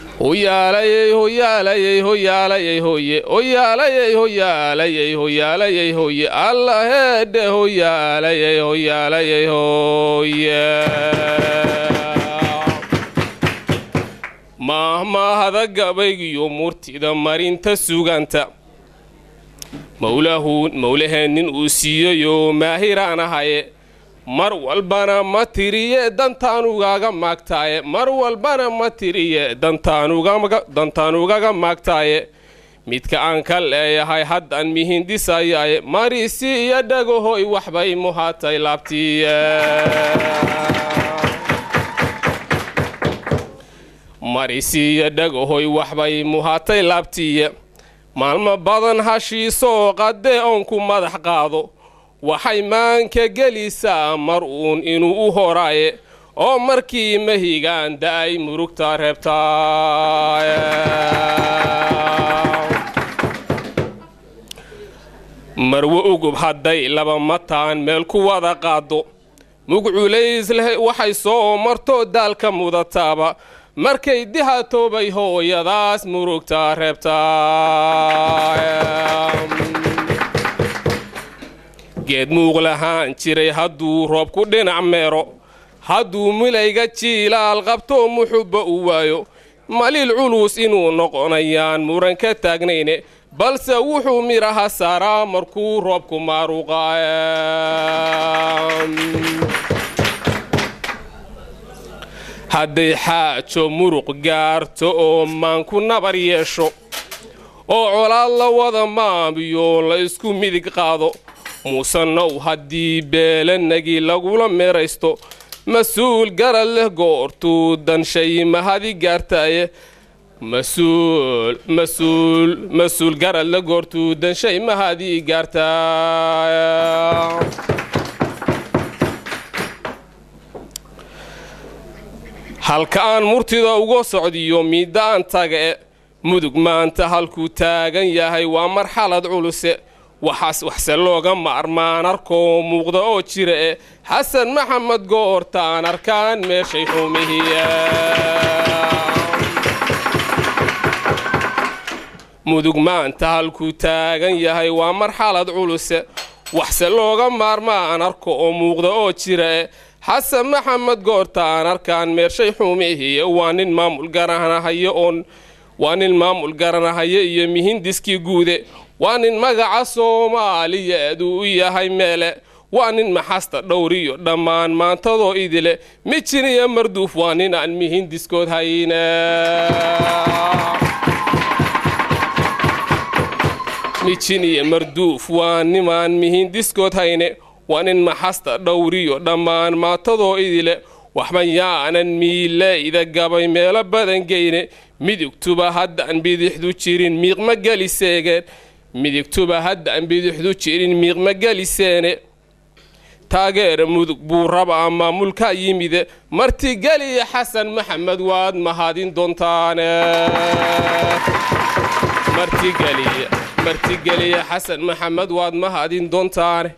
hoyaalayey hoyaalayey hoyaalayey hoye hoyaalayey hoyaalayey hoyaalayey hoye alla heedhe hoyaalayey hoyaalayey hoye maahmaahada gabaygiyo murtida marinta suganta mawlahu mawlaheennin uu siiyeyoo maahiraan ahaye mar walbana ma tiriye dantaan ugaaga maagtaaye mar walbana ma tiriye dantaan ugaga maagtaaye midka aan ka leeyahay haddaan mihindisayaaye marisi iyo dhagahoy waxbay muhaatay laabtiye marisi iyo dhagahoy waxbay muhaatay laabtiye maalmo badan hashiisoo qadee oonku madax qaado waxay maanka gelisaa mar uun inuu u horaaye oo markii mahigaan da-ay murugta reebtaa marwo ugub hadday laba mataan meel ku wada qaado mugculays leh waxay soo marto daalka mudataaba markay dihatoobay hooyadaas murugta reebtaa geed muuq lahaan jiray hadduu roob ku dhinac meero hadduu milayga jiilaal qabto muxubba u waayo maliil culus inuu noqonayaan muran ka taagnayne balse wuxuu midhaha saaraa markuu roobku maaruqa hadday xaajo muruq gaarto oo maanku nabar yeesho oo colaad la wada maamiyo la isku midig qaado muusanow haddii beelanagii lagula meeraysto mas-uul garad leh goortuu danshay mahadi gaartaaye masuul masuul mas-uul garad leh goortuu danshay mahadi gaartaay halka aan murtida uga socdiyo miidaan tage mudug maanta halkuu taagan yahay waa marxalad culuse waxaas waxse looga maarmaan arkoo muuqda oo jira e xasan maxamed goortaan arkaan meeshay xumihiya mudug maanta halkuu taagan yahay waa marxalad culuse waxse looga maarmaan arko oo muuqda oo jira e xasan maxamed goortaan arkaan meershay xumihiya waa nin maamul garanahayo oon waa nin maamul garanahayo iyo mihindiskii guude waa nin magaca soomaaliyeed uu u yahay meele waa nin maxasta dhowriyo dhammaan maantadoo idile mijin iyo marduuf waa nin aan mihindiskood hayne mijin iyo marduuf waa nimaan mihindiskood hayne waa nin maxasta dhowriyo dhammaan maantadoo idile waxban yaanan miileyda gabay meelo badan geyne midigtuba haddaan bidixdu jirin miiqma geliseegeen midigtuba haddaan bidixdu jirin miiqma geliseene taageera mudug buu rabaa maamulka yimide martigeliya xasan maxamed waad mahadin doontaane martigeliya martigeliya xasan maxamed waad mahadin doontaane